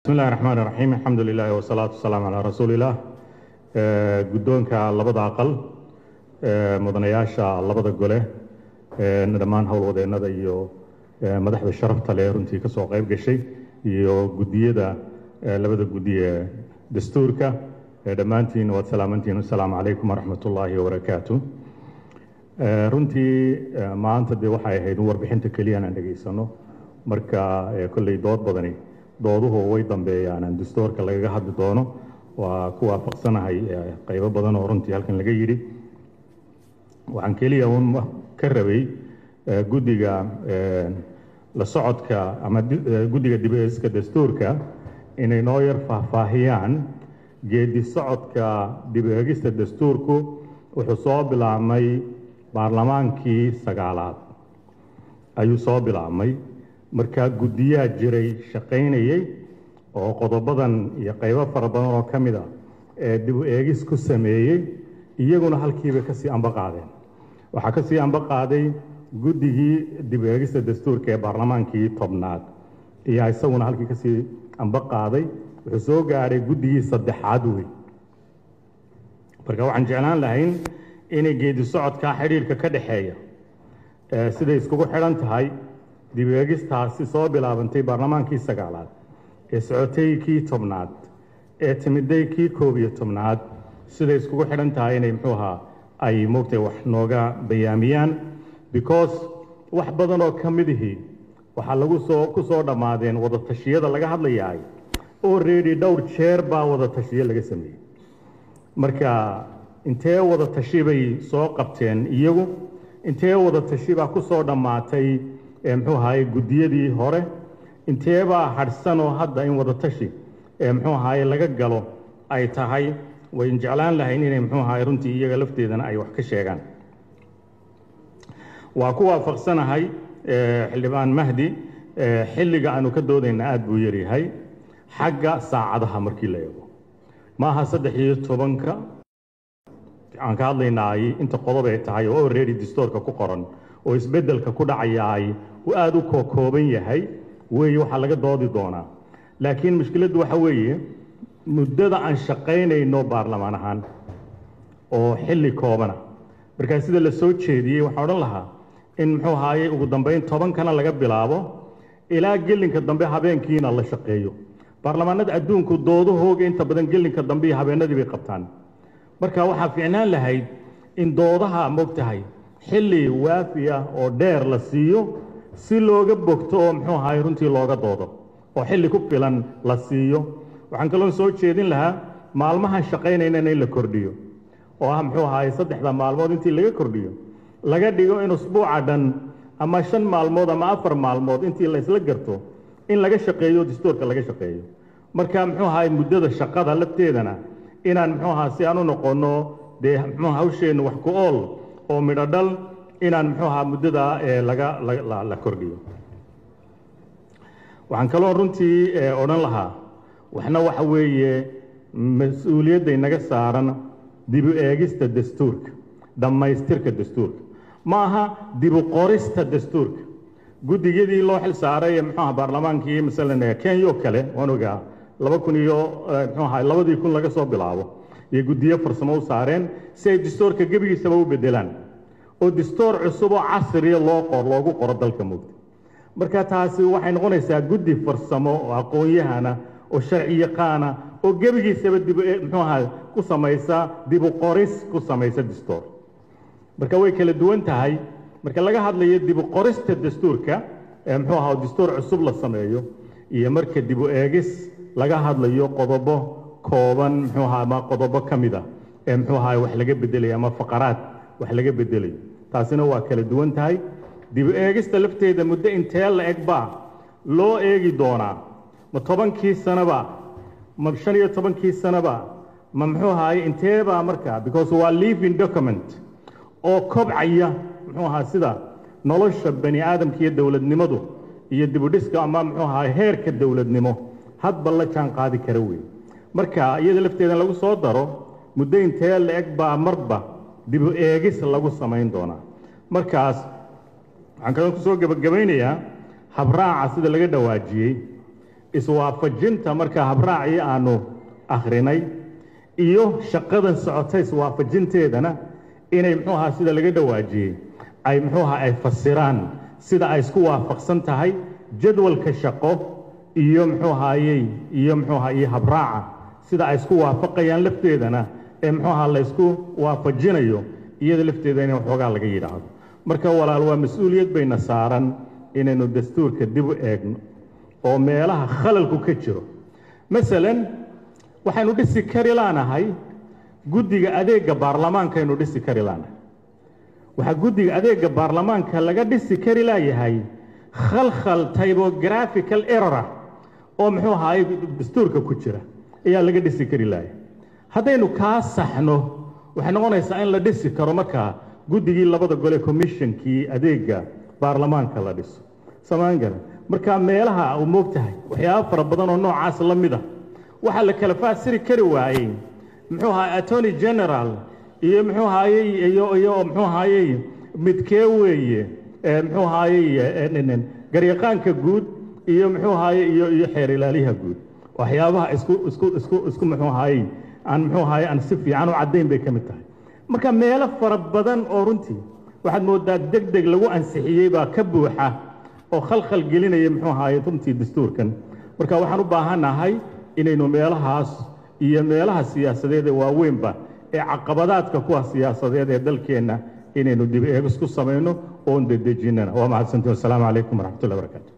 bismi illahi raxmaan iraxiim alxamdu lilahi wasalaatu wasalaamu calaa rasuulilah guddoonka labada aqal mudanayaasha labada gole dhammaan howlwadeennada iyo madaxda sharafta leh runtii ka soo qayb gashay iyo guddiyada labada guddi ee dastuurka dhammaantiin waad salaamantiin asalaamu calaykum waraxmat ullaahi wabarakaatu runtii maanta dee waxay ahayd in warbixinta keliya aan dhegaysano marka kolley dood badani dooduhu way dambeeyaan aan dastuurka lagaga hadli doono waa ku waafaqsanahay qaybo badan oo runtii halkan laga yidhi waxaan keliya un ka rabay guddiga la socodka ama guddiga dib eegiska dastuurka inay noo yar faahfaahiyaan geedi socodka dib eegista dastuurku wuxuu soo bilaabmay baarlamaankii sagaalaad ayuu soo bilaabmay markaa guddiyaa jiray shaqaynayay oo qodobadan iyo qaybo fara badan oo ka mid a ee dib u eegis ku sameeyey iyaguna halkiibay kasii amba qaadeen waxaa kasii amba qaaday guddigii dib u eegista dastuurka ee baarlamaankii tobnaad ayaa isaguna halkii kasii amba qaaday wuxuu soo gaadhay guddigii saddexaad wey marka waxaan jeclaan lahayn inay geedi socodkaa xidhiirka ka dhexeeya siday iskugu xidhan tahay dib u eegistaasi soo bilaabantay baarlamaankii sagaalaad ee socotay kii tobnaad ee timiday kii koob iyo tobnaad siday iskugu xidhan tahay inay muxuu ahaa ay moogtay wax nooga bayaamiyaan because wax badan oo ka midihii waxaa lagu soo ku soo dhammaadeen wada tashiyada laga hadlayaay already dhowr jeer baa wada tashiyo laga sameeyey marka intee wada tashi bay soo qabteen iyagu intee wada tashi baa ku soo dhammaatay muxuu ahaye guddiyadii hore inteebaa hadhsan oo hadda in wada tashi muxuu ahaye laga galo ay tahay wayn jeclaan lahayn inay muxuu ahaye runtii iyaga lafteedana ay wax ka sheegaan waa ku waafaqsanahay xildhibaan mahdi xilliga aanu ka doodayna aada buu yaryahay xagga saacadaha markii la eego maaha saddex iyo tobanka aan ka hadlaynaay inta qodob ay tahay oo already dastoorka ku qoran oo isbeddelka ku dhacayaay uu aada u kookooban yahay weeye waxaa laga doodi doonaa laakiin mushkiladdu waxa weeye muddada aan shaqaynayno baarlamaan ahaan oo xilli koobana markaa sida la soo jeediyey waxaan odhan lahaa in muxuu ahaaye ugu dambayn tobankana laga bilaabo ilaa gelinka dambe habeenkiina la shaqeeyo baarlamaanada adduunku doodahooga inta badan gelinka dambe iyo habeenadii bay qabtaan marka waxaa fiicnaan lahayd in doodaha mogtahay xilli waafi ah oo dheer la siiyo si looga bogto oo muxuu ahaay runtii looga doodo oo xilli ku filan la siiyo waxaan kaloo soo jeedin lahaa maalmahan shaqaynaynana in la kordhiyo oo ah muxuu ahaay saddexda maalmood intii laga kordhiyo laga dhigo in usbuuca dhan ama shan maalmood ama afar maalmood intii la isla garto in laga shaqeeyo dastuurka laga shaqeeyo marka muxuu ahaay muddada shaqada lafteedana inaan muxuu ahaa si aan u noqonno dee muxuu hawsheennu wax ku ool oo midho dhal inaan muxuu ahaa muddada laga la kordhiyo waxaan kaloo runtii odhan lahaa waxna waxa weeye mas-uuliyadday naga saaran dibu eegista dastuurka dhammaystirka dastuurka ma aha dibu qorista dastuurka guddigidii loo xil saaray muxuu aha baarlamaankii masalan kenya oo kale waan ogaa laba kun iyo muxuu ahaa labadii kun laga soo bilaabo iyo guddiyo farsamo u saareen si ay dastuurka gebigiisaba u bedelaan oo dastuur cusub oo casriya loo qor loogu qoro dalka mugta marka taasi waxay noqonaysaa guddi farsamo oo aqoon-yahana oo sharci yaqaana oo gebigiisaba dib muxuu ahaa ku samaysa dibu qoris ku samaysa dastuur marka way kala duwan tahay marka laga hadlayo dibu qorista dastuurka ee muxuu ahaa dastuur cusub la sameeyo iyo marka dibu eegis laga hadlayo qodobo kooban muxuu ahaa ama qodobo ka mid a ee muxuu ahaa wax laga bedelayo ama faqaraad wax laga bedelayo taasina waa kala duwan tahay dib eegista lafteeda muddo intee la eg baa loo eegi doonaa ma tobankii sanaba ma shan iyo tobankii sanaba ma muxuu ahaaye inteebaa markaa because waa living document oo kobcaya muxuu ahaa sida nolosha bani aadamka iyo dowladnimadu iyo dibudhiska ama muxuu ahaa heerka dowladnimo hadba la jaan qaadi kara wey marka iyada lafteeda lagu soo daro muddo intee la eg baa marba dibu eegis lagu samayn doonaa markaas waxaan kaloo kusoo gebagabaynayaa habraaca sida laga dhawaajiyey iswaafajinta markaa habraacii aanu akhrinay iyo shaqadan socota iswaafajinteedana inay muxuu ahaa sida laga dhawaajiyey ay muxuu ahaa ay fasiraan sida ay isku waafaqsan tahay jadwalka shaqo iyo muxuu ahaayey iyo muxuu ahaa iyo habraaca sida ay isku waafaqayaan lafteedana ee muxuu ahaa la ysku waafajinayo iyada lafteeda in waxoogaa laga yidhaahdo marka walaal waa mas-uuliyad bayna saaran inaynu dastuurka dib u eegno oo meelaha khalalku ka jiro masalan waxaynu dhisi kari laanahay guddiga adeegga baarlamaankaynu dhisi kari laanahay waxaa guddiga adeegga baarlamaanka laga dhisi kari laayahay khalkhal tybographical errora oo muxuu ahaay dastuurka ku jira ayaa laga dhisi kari laaya haddaynu kaa saxno waxay noqonaysaa in la dhisi karo markaa guddigii labada gole commishonkii adeegga baarlamaanka la dhiso samaan garan marka meelaha u moog tahay waxyaaba fara badan oo noocaas la mid ah waxaa la kala faasiri kari waayey muxuu ahaay attorney general iyo muxuu ahaayey iyo iyo muxuu ahaayey midkee weeye muxuu ahaayey garyaqaanka guud iyo muxuu ahaayey iyo iyo xeer ilaaliyaha guud waxyaabaha isku isku isku isku muxuu ahaayey aan muxuu ahaayey aan si fiican u caddayn bay ka mid tahay marka meelo fara badan oo runtii waxaad moodaa deg deg lagu ansixiyey baa ka buuxa oo khalkhal gelinaya muxuu ahaayey runtii dastuurkan marka waxaan u baahannahay inaynu meelahaas iyo meelaha siyaasadeed ee waaweynba ee caqabadaadka kuwa siyaasadeed ee dalkeenna inaynu dib eegis ku samayno oon dedejinnana waa mahadsantiin wasalaamu calaykum waraxmatullahi barakaatu